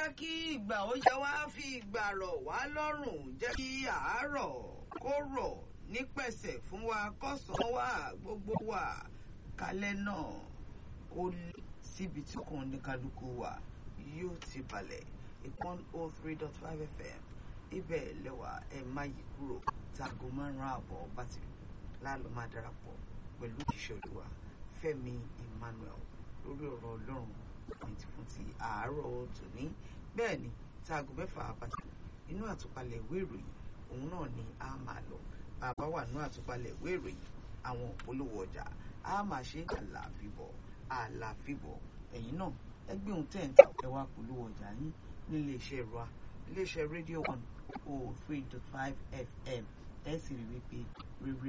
jẹ́ kí ìgbà ó yẹ wá fi ìgbà rọ̀ wá lọ́rùn jẹ́ kí àárọ̀ kó rọ̀ nípẹ̀sẹ̀ fún wa kọ́sàn-án wa gbogbo wa kálẹ̀ náà kó lé síbi tí kàn ní kálukú wa yóò ti balẹ̀ ìpọ́n oh three dot five fm ibẹ̀ lẹ́wà ẹ̀ má yí kúrò táago márùn-ún àbọ̀ bá ti lálọ́ máa darapọ̀ pẹ̀lú ìṣòlùwà Fẹ́mi Emmanuel lórí ọ̀rọ̀ Ọlọ́run àti fún ti àárọ̀ tòní bẹ́ẹ̀ ni táago mẹ́fà àbàtì inú àtúpalẹ̀ ìwé ìròyìn òun náà ni a máa lọ bàbá wà nínú àtúpalẹ̀ ìwé ìròyìn àwọn òpolówó ọjà a máa ṣe àlàáfíbọ̀ àlàáfíbọ̀ ẹ̀yin náà ẹgbẹ́ ohun tẹ̀ ń ta ẹ wá polówó ọjà yín nílé iṣẹ́ wa iléeṣẹ́ rédíò one oh three dot five fm ẹ sì rí wípé rere.